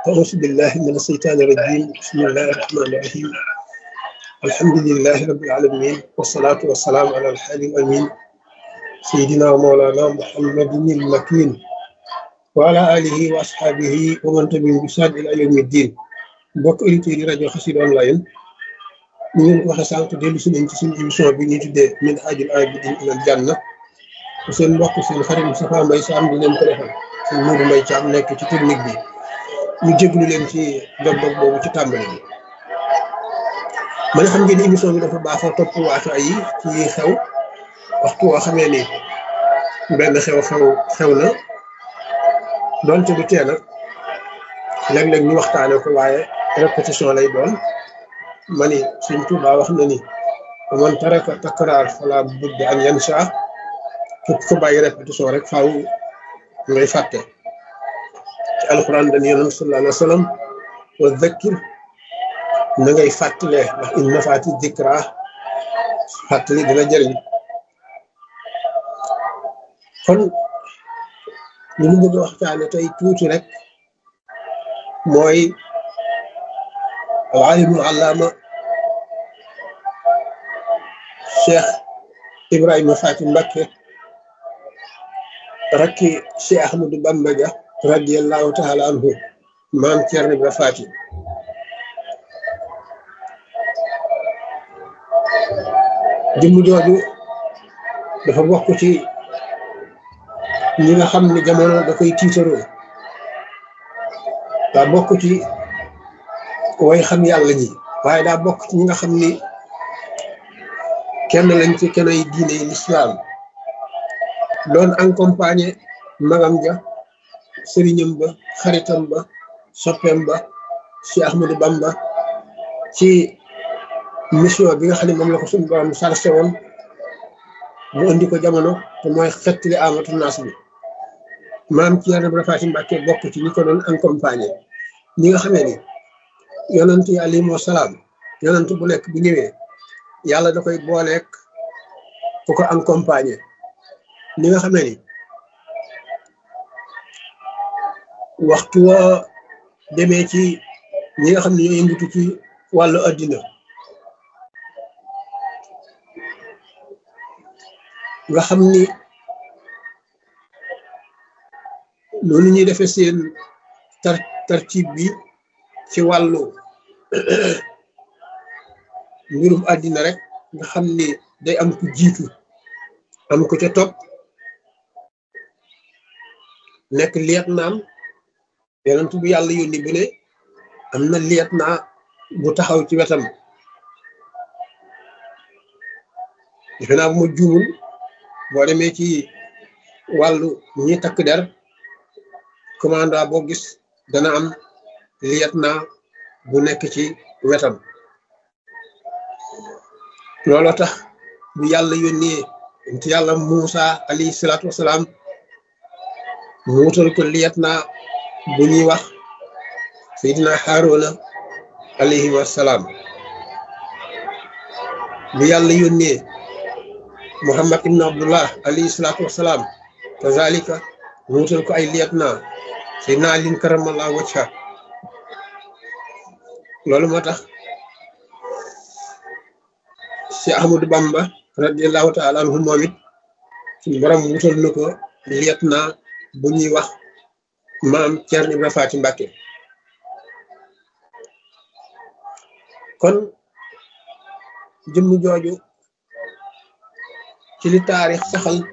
أعوذ بالله من الشيطان الرجيم بسم الله الرحمن الرحيم الحمد لله رب العالمين والصلاة والسلام على الحادي الأمين سيدنا ومولانا محمد المكين وعلى آله وأصحابه ومن تبعهم بإحسان إلى يوم الدين mbokk auditeurs yi rajo Xassida online ñu ngi waxe sànq dellu si nañ ci suñu émission bi ñuy tuddee min haajil aabidiin ilal janna seen mbokk seen xarit Moustapha Mbaye Sam di leen ko defal seen Modou Mbaye Thiam nekk ci technique bi ñu jéglu leen ci dog-dog boobu ci tàmbali bi man xam ngeen émission bi dafa baaxoo topp waatu ay yi ci xew waxtu woo xamee ni benn xew-xew xew na doonte du tee nag léeg-léeg ñu waxtaane ko waaye répétition lay doon ma ni Sëñ Tuubaa wax na ni man taraka takraar fala budda an yansa képp ko bàyyi répétition rek faaw ngay fàtte ci alquran dañu yonent sallallahu alayhi wa sallam wa zakkir na ngay fàttalee ndax in nafaati dikra fàttali dina jëriñ kon li ñu bëgg a waxtaane tey tuuti rek mooy alimul allaama cheikh ibrahima faati mbakke rakki cheikh ahmadou bamba ja radiallahu taala anhu maam Cerno Ibra faati jëmm jooju dafa bokk ci ñi nga xam ne jamono da koy tiitaroo daa bokk ci way xam yàlla ñi waaye daa bokk ci ñi nga xam ni kenn lañ ci kenn ay diine yi lislaam doon accompagné magam ja sëriñam ba xaritam ba soppeem ba ci Ahmadou Bamba ci mission bi nga xam ne moom la ko suñu borom sarse woon mu indi ko jamono te mooy xettali amatu naas bi maam Cerno Ibra Faati Mbàkke bokk ci ñi ko doon accompagné ñi nga xamee ni yonent yi alayhimu salaam yonent bu nekk bu ñëwee yàlla da koy booleek ku ko accompagné ñi nga xamee ni waxtu woo demee ci ñi nga xam ne ñoo yëngatu ci wàllu addina nga xam ni loolu ñuy defee seen tar tartib bi ci wàllu mbirum àddina rek nga xam ni day am ku jiitu am ku ca topp nekk liet naam yonent bu yàlla yónni bu ne am na liet naa bu taxaw ci wetam defe naa bu ma juumul boo demee ci wàllu ñi takk der commanda boo gis dana am liet naa bu nekk ci wetam looloo tax bu yàlla yónnee ci yàlla Muusa alayhi salaatu wasalaam mu wutal ko liet naa bu ñuy wax Seydina Haaruna alayhi wasalaam bu yàlla yónnee Muhammad ibn Abdullah alayhi salaatu wasalaam kazalika mu wutal ko ay liet naa Seydina Alin karamallahu wajha loolu moo tax Cheikh Ahmadou Bamba radiallahu taala anhu moom it suñu borom wutal na ko liet naa bu ñuy wax maam Cerno Ibra Faati Mbàkke kon jëmm jooju ci li taarix saxal